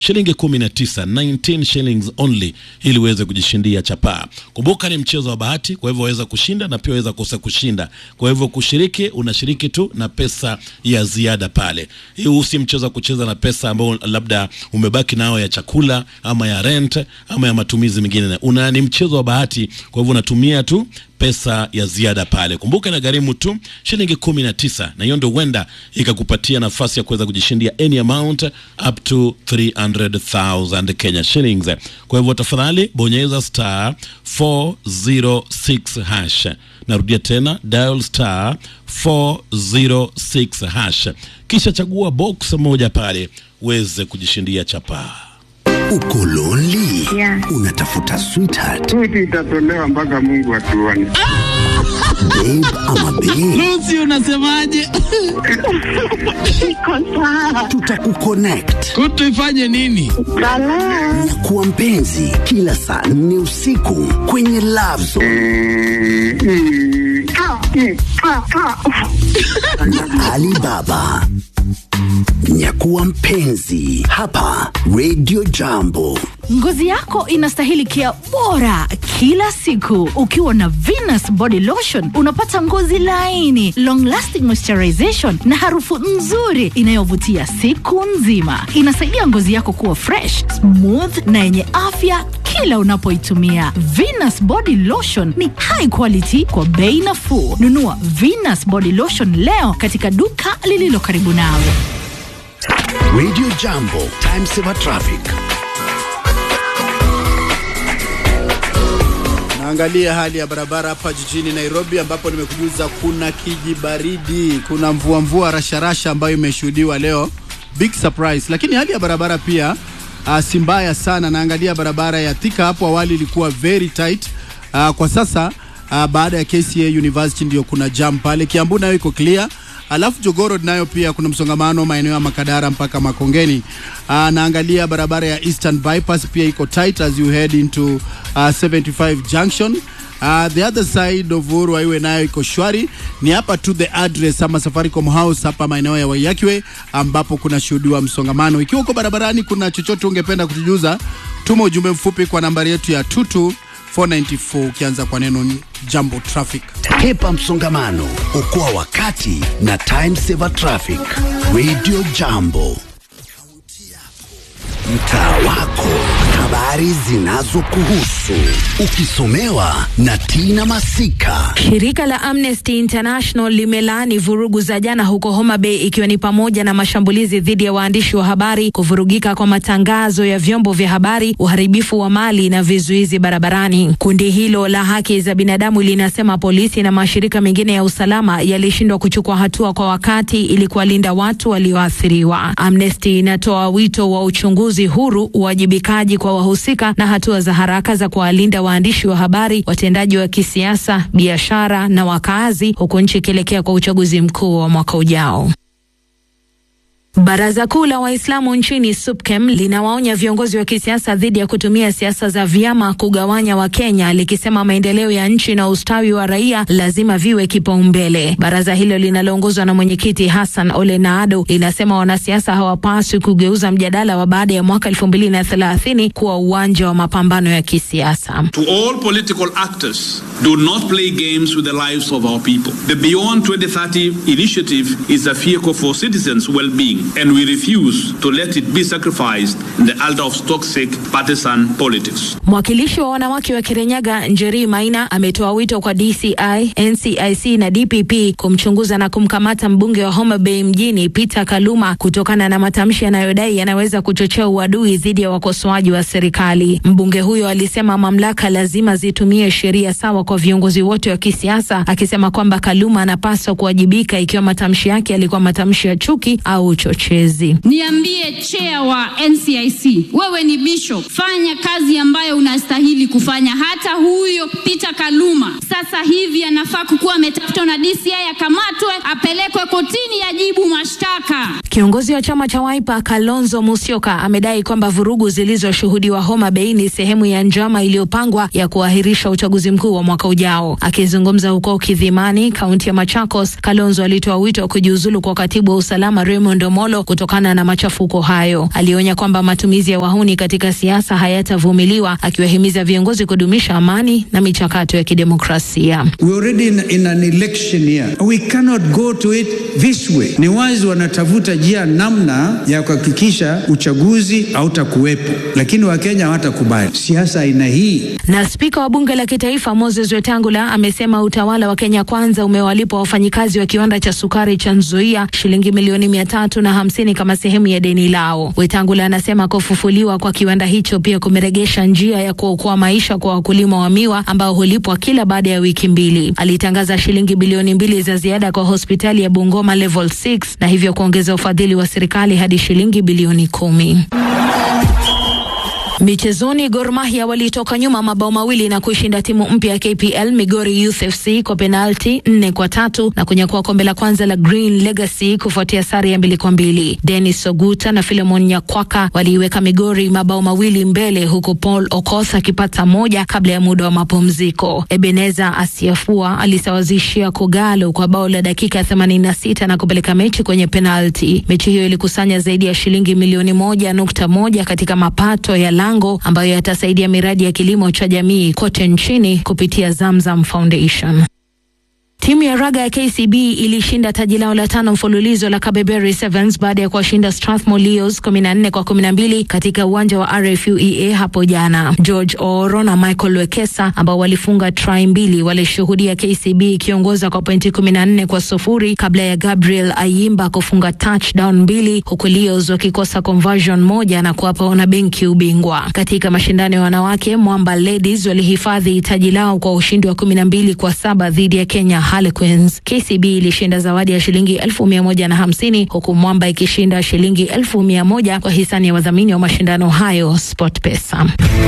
shilingi 19 19 shillings only ili uweze kujishindia chapaa. Kumbuka ni mchezo wa bahati, kwa hivyo waweza kushinda na pia waweza kosa kushinda. Kwa hivyo kushiriki, unashiriki tu na pesa ya ziada pale. Hii si mchezo wa kucheza na pesa ambao labda umebaki nao ya chakula ama ya rent ama ya matumizi mengine. Una ni mchezo wa bahati, kwa hivyo unatumia tu pesa ya ziada pale. Kumbuka inagharimu tu shilingi kumi na tisa na hiyo ndio huenda ikakupatia nafasi ya kuweza kujishindia any amount up to 300,000 Kenya shillings. Kwa hivyo tafadhali bonyeza star 406 hash. Narudia tena dial star 406 hash, kisha chagua box moja pale uweze kujishindia chapaa. Uko lonely? Yeah. Unatafuta sweetheart, Switi itatolewa mpaka Mungu atuone. babe ama babe? Lucy unasemaje? Iko sawa. Tutakuconnect Kutu ifanye nini? Balaa. na kuwa mpenzi kila saa nne usiku kwenye Love Zone Mm, mm. Ah, mm, ah, ah. na Alibaba. Nyakuwa mpenzi hapa Radio Jambo. Ngozi yako inastahili kia bora kila siku. Ukiwa na Venus Body Lotion unapata ngozi laini, long lasting moisturization na harufu nzuri inayovutia siku nzima. Inasaidia ngozi yako kuwa fresh, smooth na yenye afya kila unapoitumia. Venus Body Lotion ni high quality kwa bei nafuu. Nunua Venus Body Lotion leo katika duka lililo karibu nawe. Radio Jambo, time saver traffic. Naangalia hali ya barabara hapa jijini Nairobi, ambapo nimekujuza kuna kijibaridi, kuna mvua mvua rasharasha ambayo imeshuhudiwa leo, big surprise. Lakini hali ya barabara pia uh, si mbaya sana. Naangalia barabara ya Thika, hapo awali ilikuwa very tight. Uh, kwa sasa uh, baada ya KCA University ndio kuna jam pale. Kiambu nayo iko clear. Alafu Jogoo Road nayo pia kuna msongamano maeneo ya Makadara mpaka Makongeni. Uh, naangalia barabara ya Eastern Bypass pia iko tight as you head into uh, 75 Junction. Uh, the other side of Uhuru Highway nayo iko shwari. Ni hapa tu the address ama Safaricom House hapa maeneo ya Waiyaki ambapo kuna shuhudiwa msongamano. Ikiwa uko barabarani, kuna chochote ungependa kutujuza, tuma ujumbe mfupi kwa nambari yetu ya 22494 ukianza kwa neno jambo traffic. Hepa msongamano, okoa wakati na time saver traffic. Radio Jambo, mtaa wako, habari zinazokuhusu, ukisomewa na Tina Masika. Shirika la Amnesty International limelaani vurugu za jana huko Homa Bay ikiwa ni pamoja na mashambulizi dhidi ya waandishi wa habari, kuvurugika kwa matangazo ya vyombo vya habari, uharibifu wa mali na vizuizi barabarani. Kundi hilo la haki za binadamu linasema polisi na mashirika mengine ya usalama yalishindwa kuchukua hatua kwa wakati ili kuwalinda watu walioathiriwa. Amnesty inatoa wito wa uchunguzi huru, uwajibikaji kwa wahusika na hatua za haraka za kuwalinda waandishi wa habari, watendaji wa kisiasa, biashara na wakaazi, huku nchi ikielekea kwa uchaguzi mkuu wa mwaka ujao. Baraza Kuu la Waislamu nchini SUPKEM linawaonya viongozi wa kisiasa dhidi ya kutumia siasa za vyama kugawanya Wakenya, likisema maendeleo ya nchi na ustawi wa raia lazima viwe kipaumbele. Baraza hilo linaloongozwa na mwenyekiti Hassan Ole Naado linasema wanasiasa hawapaswi kugeuza mjadala wa baada ya mwaka elfu mbili na thelathini kuwa uwanja wa mapambano ya kisiasa. To all political actors, do not play games with the lives of our people. The Beyond 2030 initiative is a vehicle for citizens' well-being, and we refuse to let it be sacrificed in the altar of toxic partisan politics. Mwakilishi wa wanawake wa Kirinyaga Njeri Maina ametoa wito kwa DCI, NCIC na DPP kumchunguza na kumkamata mbunge wa Homa Bay mjini Peter Kaluma kutokana na matamshi yanayodai yanaweza kuchochea uadui dhidi ya wakosoaji wa serikali. Mbunge huyo alisema mamlaka lazima zitumie sheria sawa kwa viongozi wote wa kisiasa, akisema kwamba Kaluma anapaswa kuwajibika ikiwa matamshi yake yalikuwa matamshi ya chuki au uchochezi. Niambie chair wa NCIC, wewe ni bishop, fanya kazi ambayo unastahili kufanya. Hata huyo Peter Kaluma sasa hivi anafaa kukuwa ametafutwa na DCI, akamatwe, apelekwe kotini, ajibu mashtaka. Kiongozi wa chama cha Wiper Kalonzo Musyoka amedai kwamba vurugu zilizoshuhudiwa Homa Bay ni sehemu ya njama iliyopangwa ya kuahirisha uchaguzi mkuu wa mwaka ujao. Akizungumza huko Kidhimani, kaunti ya Machakos, Kalonzo alitoa wito wa kujiuzulu kwa katibu wa usalama Raymond Omondi Molo kutokana na machafuko hayo. Alionya kwamba matumizi ya wahuni katika siasa hayatavumiliwa, akiwahimiza viongozi kudumisha amani na michakato ya kidemokrasia. We're already in, in an election year. We cannot go to it this way. Ni wazi wanatafuta njia namna ya kuhakikisha uchaguzi hautakuwepo, lakini Wakenya hawatakubali siasa aina hii. Na spika wa bunge la kitaifa Moses Wetangula amesema utawala wa Kenya Kwanza umewalipa wafanyikazi wa kiwanda cha sukari cha Nzoia shilingi milioni mia tatu na hamsini kama sehemu ya deni lao. Wetangula anasema kufufuliwa kwa kiwanda hicho pia kumeregesha njia ya kuokoa maisha kwa wakulima wa miwa ambao hulipwa kila baada ya wiki mbili. Alitangaza shilingi bilioni mbili za ziada kwa hospitali ya Bungoma level 6 na hivyo kuongeza ufadhili wa serikali hadi shilingi bilioni kumi. Michezoni, Gor Mahia walitoka nyuma mabao mawili na kuishinda timu mpya ya KPL Migori Youth FC kwa penalti nne kwa tatu na kunyakua kombe la kwanza la Green Legacy kufuatia sare ya mbili kwa mbili. Dennis Oguta na Philemon Nyakwaka waliiweka Migori mabao mawili mbele, huku Paul Okoth akipata moja kabla ya muda wa mapumziko. Ebeneza Asiafua alisawazishia Kogalo kwa bao la dakika ya 86 na kupeleka mechi kwenye penalti. Mechi hiyo ilikusanya zaidi ya shilingi milioni moja nukta moja katika mapato ya lango ambayo yatasaidia miradi ya kilimo cha jamii kote nchini kupitia Zamzam Foundation. Timu ya raga ya KCB ilishinda taji lao la tano mfululizo la Kabeberry Sevens baada ya kuwashinda Strathmore Leos 14 kwa 12 katika uwanja wa RFUEA hapo jana. George Ooro na Michael Wekesa ambao walifunga try mbili walishuhudia KCB ikiongoza kwa pointi 14 kwa sufuri kabla ya Gabriel Ayimba kufunga touchdown mbili huku Leos wakikosa conversion moja na kuwapa wanabenki ubingwa. Katika mashindano ya wanawake, Mwamba Ladies walihifadhi taji lao kwa ushindi wa 12 kwa saba dhidi ya Kenya Harlequins. KCB ilishinda zawadi ya shilingi elfu mia moja na hamsini huku Mwamba ikishinda shilingi elfu mia moja kwa hisani ya wadhamini wa mashindano hayo SportPesa.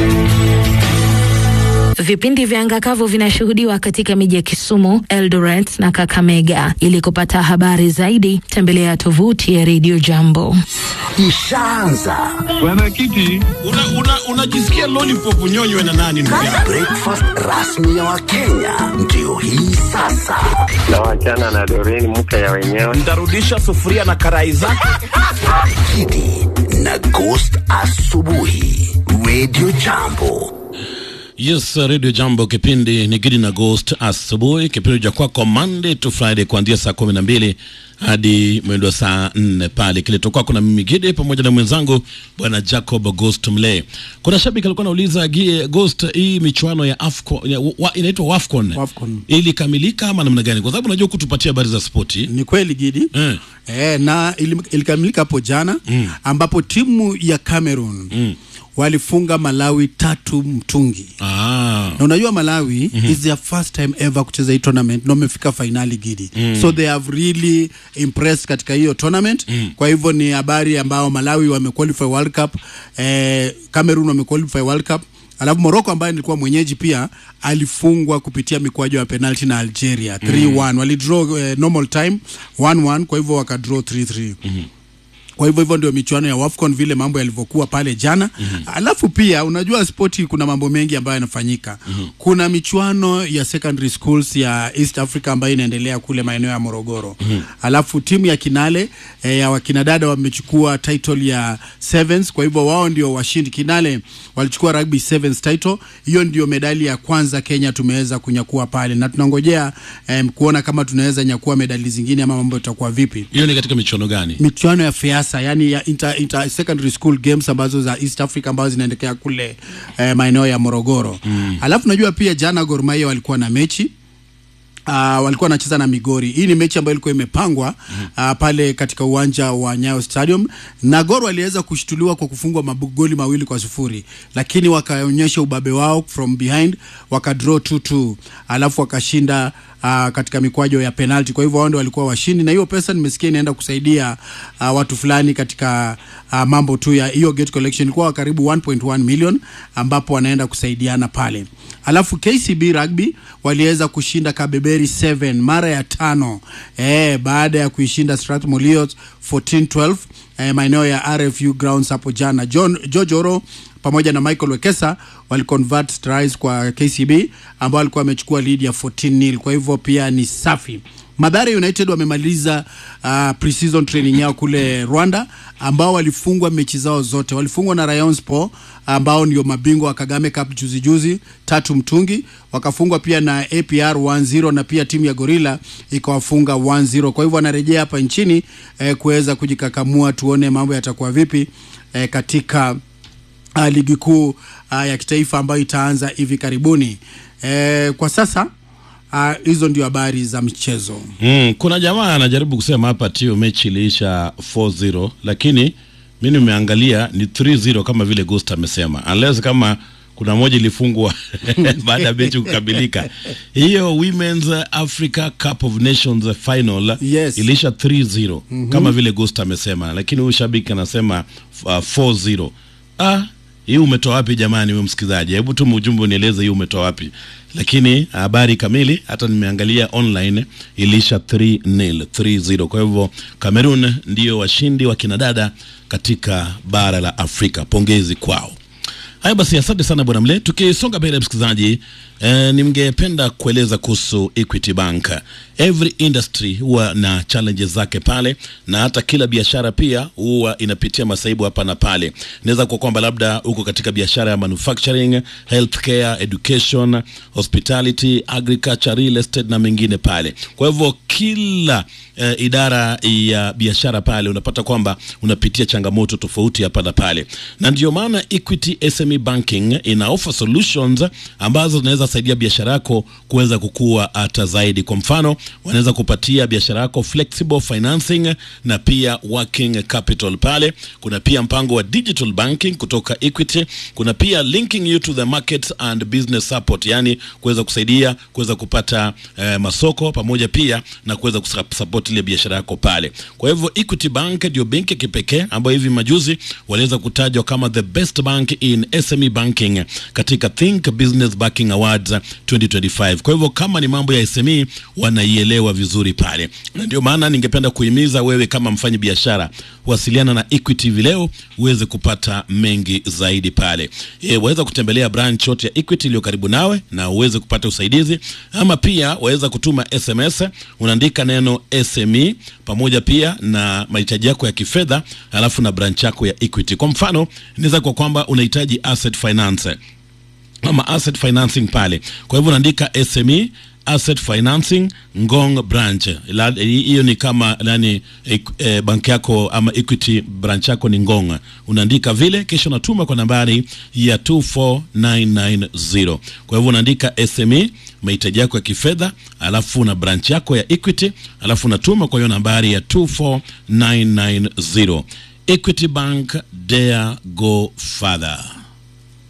Vipindi vya angakavu vinashuhudiwa katika miji ya Kisumu, Eldoret na Kakamega. Ili kupata habari zaidi, tembelea tovuti ya Radio Jambo. Ishaanza Mwenyekiti, unajisikia una, una lollipop nyonywe na nani ndugu yangu? breakfast rasmi ya Wakenya ndio hii sasa. na wachana na Doreen mke ya wenyewe. Nitarudisha sufuria na karai zake. Kidi na Ghost asubuhi, Radio Jambo. Yes, Radio Jambo, kipindi ni Gidi na Ghost asubuhi, kipindi cha kwako Monday to Friday kuanzia saa kumi na mbili hadi mwendo wa saa nne pale kileto kwako na mimi Gidi pamoja na mwenzangu bwana Jacob Ghost Mle. Kuna shabiki alikuwa anauliza Gie Ghost, hii michuano ya Afcon ya, wa, inaitwa Wafcon Wafcon. ilikamilika ama namna gani? Kwa sababu unajua kutupatia habari za spoti Ni kweli Gidi eh. eh, na ili- ilikamilika hapo jana mm. ambapo timu ya Cameroon mm. walifunga Malawi tatu mtungi Ah. na unajua Malawi mm-hmm. is their first time ever kucheza hii tournament na wamefika finali Gidi Mm. so they have really impressed katika hiyo tournament Mm. kwa hivyo ni habari ambao Malawi wamequalify World Cup eh, Cameroon wamequalify World Cup alafu Morocco ambaye nilikuwa mwenyeji pia alifungwa kupitia mikwaju ya penalty na Algeria 3-1 walidraw eh, normal time 1-1 kwa hivyo wakadraw 3-3 kwa hivyo hivyo ndio michuano ya WAFCON vile mambo yalivyokuwa pale jana mm-hmm. alafu pia unajua spoti kuna mambo mengi ambayo yanafanyika mm-hmm. kuna michuano ya secondary schools ya East Africa ambayo inaendelea kule maeneo ya Morogoro mm-hmm. alafu timu ya Kinale eh, ya wakinadada wamechukua title ya sevens kwa hivyo wao ndio washindi Kinale walichukua rugby sevens title hiyo ndio medali ya kwanza Kenya tumeweza kunyakua pale na tunangojea eh, kuona kama tunaweza nyakua medali zingine ama mambo itakuwa vipi Hiyo ni katika michuano gani? michuano ya FEASA yani ya inter, inter secondary school games ambazo za East Africa ambazo zinaendelea kule eh, maeneo ya Morogoro mm. Alafu najua pia jana Gor Mahia walikuwa na mechi Uh, walikuwa wanacheza na Migori. Hii ni mechi ambayo ilikuwa imepangwa uh, pale katika uwanja wa Nyayo Stadium na Gor waliweza kushtuliwa kwa kufungwa magoli mawili kwa sufuri, lakini wakaonyesha ubabe wao from behind wakadraw 2-2 alafu wakashinda uh, katika mikwajo ya penalty. Kwa hivyo wao ndio walikuwa washindi, na hiyo pesa nimesikia inaenda kusaidia uh, watu fulani katika uh, mambo tu ya hiyo gate collection, ilikuwa karibu 1.1 million ambapo wanaenda kusaidiana pale. Alafu KCB Rugby waliweza kushinda Kabeberi 7 mara ya tano eh, baada ya kuishinda Strathmore Leos 14-12 eh, maeneo ya RFU grounds hapo jana. John George Oro pamoja na Michael Wekesa waliconvert tries kwa KCB ambao walikuwa wamechukua lead ya 14 nil. Kwa hivyo pia ni safi. Madhara United wamemaliza uh, pre-season training yao kule Rwanda, ambao walifungwa mechi zao zote. Walifungwa na Rayon Sport ambao ndio mabingwa wa Kagame Cup juzi juzi tatu mtungi, wakafungwa pia na APR 1-0 na pia timu ya Gorilla ikawafunga 1-0. Kwa hivyo wanarejea hapa nchini eh, kuweza kujikakamua, tuone mambo yatakuwa vipi eh, katika uh, ligi kuu uh, ya kitaifa ambayo itaanza hivi karibuni. Eh, kwa sasa ah, hizo ndio habari za michezo. Mm, kuna jamaa anajaribu kusema hapa tio mechi iliisha 4-0 lakini mi nimeangalia ni 3-0 kama vile Ghost amesema, unless kama kuna moja ilifungwa baada ya mechi kukamilika. Hiyo Women's Africa Cup of Nations final Yes. iliisha 3-0 Mhm. kama vile Ghost amesema, lakini huyu shabiki anasema uh, 4-0. Ah, hii umetoa wapi jamani, wewe msikizaji? Hebu tu ujumbe unieleze hii umetoa wapi. Lakini habari kamili hata nimeangalia online ilisha 3-0, 3-0. Kwa hivyo Cameroon ndio washindi wa kinadada katika bara la Afrika. Pongezi kwao. Haya basi, asante sana bwana Mle. Tukisonga mbele msikilizaji, eh, ningependa kueleza kuhusu Equity Bank. Every industry huwa na challenges zake pale, na hata kila biashara pia huwa inapitia masaibu hapa na pale. Inaweza kuwa kwamba labda uko katika biashara ya manufacturing, healthcare, education, hospitality, agriculture, real estate na mengine pale. Kwa hivyo kila eh, idara ya biashara pale unapata kwamba unapitia changamoto tofauti hapa na pale, na ndio maana Equity SME Banking ina offer solutions ambazo zinaweza saidia biashara yako kuweza kukua hata zaidi. Kwa mfano, wanaweza kupatia biashara yako flexible financing na pia working capital pale. Kuna pia mpango wa digital banking kutoka Equity. Kuna pia linking you to the markets and business support, yani kuweza kusaidia kuweza kupata eh, masoko pamoja pia na kuweza kusupport ile biashara yako pale. Kwa hivyo Equity Bank ndio benki ya kipekee ambayo hivi majuzi waliweza kutajwa kama the best bank in SME banking katika Think Business Banking Awards 2025. Kwa hivyo kama ni mambo ya SME wanaielewa vizuri pale, na ndio maana ningependa kuhimiza wewe kama mfanyi biashara wasiliana na Equity hivi leo uweze kupata mengi zaidi pale. E, waweza kutembelea branch yote ya Equity iliyo karibu nawe na uweze kupata usaidizi, ama pia waweza kutuma SMS, unaandika neno SME pamoja pia na mahitaji yako ya kifedha, alafu na branch yako ya Equity. Kwa mfano, inaweza kuwa kwamba unahitaji asset finance ama asset financing pale. Kwa hivyo unaandika SME asset financing Ngong branch. La- Hiyo ni kama yani e, e, banki yako ama Equity branch yako ni Ngong. Unaandika vile kisha unatuma kwa nambari ya 24990. Kwa hivyo unaandika SME mahitaji yako ya kifedha, alafu na branch yako ya Equity, alafu unatuma kwa hiyo nambari ya 24990. Equity Bank, dare go further.